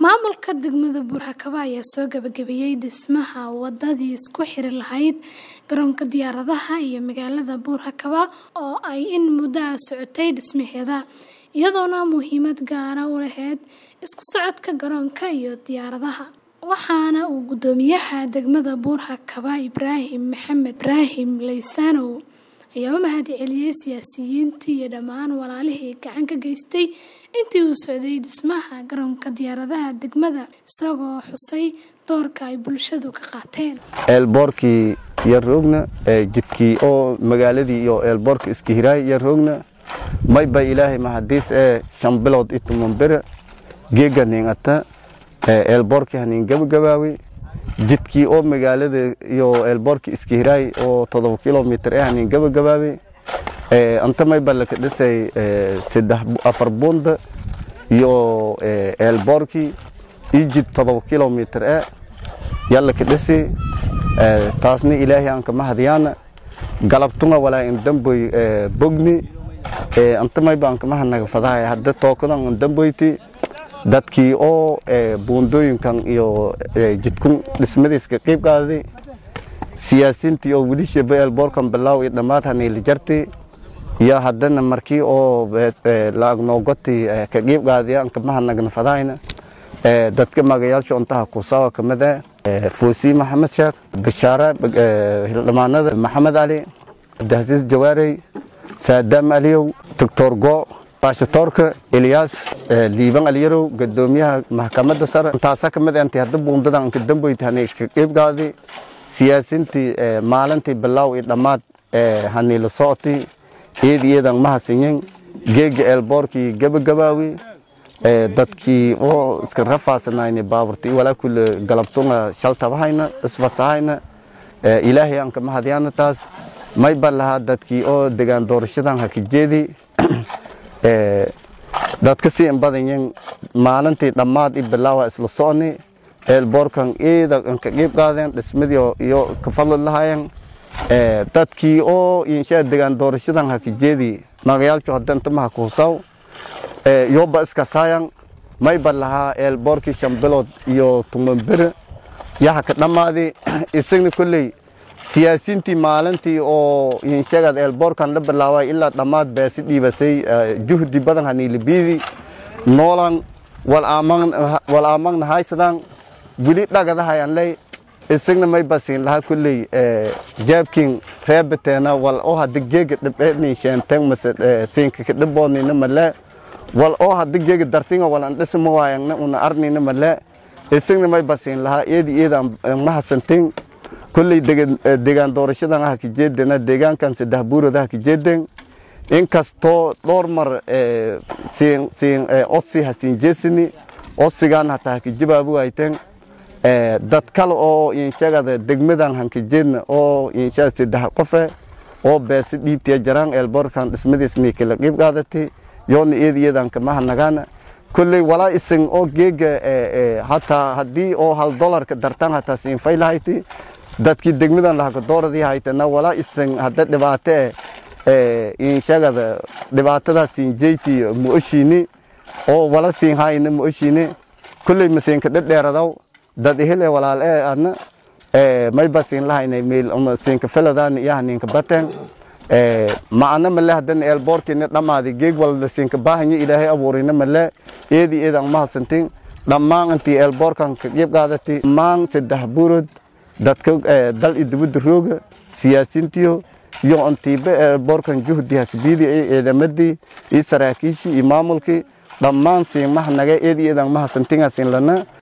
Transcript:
Maamulka degmada Buur-Hakaba ayaa soo gabagabeeyay dhismaha wadadii isku xiri lahayd garoonka diyaaradaha iyo magaalada Buur-Hakaba oo ay in muddo ah socotay dhismaheeda, iyadoona muhiimad gaar ah u lahayd isku socodka garoonka iyo diyaaradaha. Waxaana uu guddoomiyaha degmada Buur-Hakaba Ibraahim Maxamed Ibraahim Laysanow ayaa u mahadceliyay siyaasiyiintii iyo dhammaan walaalihii gacan ka geystay intii uu socday dhismaha garoonka diyaaradaha degmada, isagoo xusay doorka ay bulshadu ka qaateen. eelboorkii yar roogna jidkii oo magaaladii iyo eelboorka iska hiraay yar roogna mayba ilaahay mahadiis ee shan bilood ituman bere geega ningata eelboorkii hanin gabagabaawe jidkii oo magaalada iyo eelboorkii iska hiraay oo todoba kilomitir ee hanin gabagabaawe anta mayba laka dhisay saddex afar buunda iyo eelboorkii iyo jid todoba kilomitir ee yallaka dhisi taasna ilaahay aan kama hadyaana galabtunga walaa in damboy bogni anta mayba aan kama hanaga fadahay hadda tookadan in damboyti dadkii oo buundooyinkan iyo jidkun dhismadiiska qiib qaaday siyaasiintii oo weli shaba eelboorkan bilaaw iyo dhammaad haniila jarti iyo haddana markii oo laag noogoti ka qiib qaadiya aan kama hanagna fadahayna dadka magayaasha untaha kusawa kamid ah foosi maxamed sheekh bashaare hildhimaanada maxamed cali cabdihasiis jawaarey saadaam aliyow doctor go baashatoorka elyaas liiban alyarow gadoomiyaha maxkamadda sare intaasa kamid intii hadda buundadan ka damboyti hani ka qiib qaadi siyaasiintii maalintii bilaaw iyo dhammaad haniila socoti iyad iyadan mahasinyin geega eelboorkii gabagabaawi dadkii oo iska rafaasanayni baaburti walaa kule galabtunga shaltabahayna isfasahayna ilaahay aan kama hadyaana taas mayba lahaa dadkii oo degaan doorashadan haka jeedi dadka si in badanyin maalintii dhammaad i bilaawa isla socni eelboorkan iyada ka qiib qaadeen dhismadii iyo ka fadli lahaayeen dadkii oo inshaa degaan doorashadan haka jeedi magayaalshu hadanta maha kuhusaw yoba iska saayan mayba lahaa eelboorkii shan bilood iyo tuman bere yaha ka dhammaadi isagna kolley siyaasiintii maalintii oo inshagad eelboorkan la bilaaway ilaa dhammaad beesi dhiibasay juhdi badan haniilibiidi noolan wal aamagna haysadaan weli dhagadahayan ley isagna mayba siin lahaa kolley jaabkin reebateena wal oo hadda geega dhibceedni sheenten mase siinka ka dhiboodnina malee wal oo hadda geega dartinga wal andhisima waayangna una arnina malee isagna mayba siin lahaa eedi eeda mahasantin kolley degaan doorashadan ah ka jeedena deegaankan saddex buurad ah ka jeeden inkastoo dhowr mar siin siin osi hasiin jeesini osigaan hataa haka jabaabu wayteen dad kale oo inshagada degmadan hanka jeedna oo inshaa saddex qofe oo beesi dhiibtiya jaraan eelboorkan dhismadiisni kala qiib qaadati yoona eedi eedan kama hanagaana kolley walaa isan oo geega hataa haddii oo hal dolarka dartaan hataa siin faylahayti dadkii degmadan lahaka dooradii haytana walaa isan hadda dhibaate e inshagada dhibaatadaa siin jeyti muoshiini oo wala siin hayna muoshiini kolley masiinka dhedheeradaw dad ihile walaal ee adna mayba siin lahaynay meel siinka feladaani iyo haninka bateen macna male haddana eelboorkiina dhammaadi geeg walba siinka baahanya ilaahay abuurina male eedi eedan mahasantin dhammaan intii eelboorkan ka qiib qaadati dhammaan saddex buurod dadka dal iyo dibadda rooga siyaasiintiyo iyo intiiba eelboorkan juhdi hakabiidi iyo ciidamadii iyo saraakiishii iyo maamulkii dhammaan siin mahanaga eedi eedan mahasantinga siin lana